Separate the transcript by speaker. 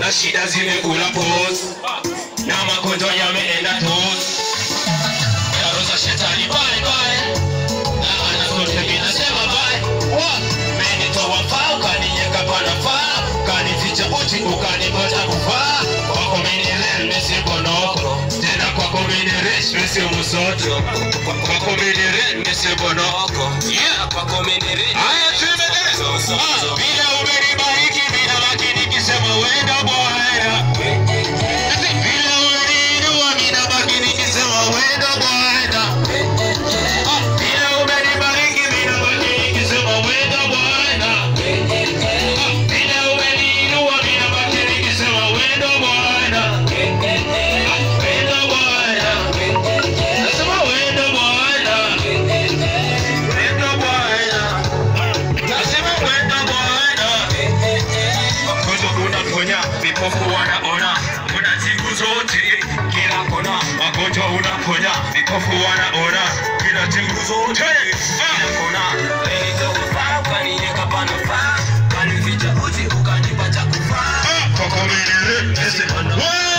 Speaker 1: na shida zimekula pose na magonjwa yameenda tozi yaroza shetani pale pale na ana zote minasema bye menitoa faa ukaninyeka panafaa ukanificha uchi ukanipata kufaa kwako minilel misibonoko tena kwako miniresh misimusoto kwako minirel misibonoko yeah kwako minirel haya tuendelee Ah, bila umenibariki bila lakini kisema wenda bwana bila umeniinua mina baki nikisema wenda bwana Ah, bila umenibariki mina baki nikisema wenda bwana Ah, bila umeniinua mina baki nikisema wenda bwana Ah, wenda bwana nasema wenda bwana wenda bwana nasema wenda bwana magonjwa unaponya, vipofu wanaona, unatibu zote kila kona. Magonjwa unaponya, vipofu wanaona, unatibu zote kila kona. Nilitokufaa, ukaniweka panafaa, ukanificha uchi, ukanipa cha kufaa. Kwako mimi, nasema no.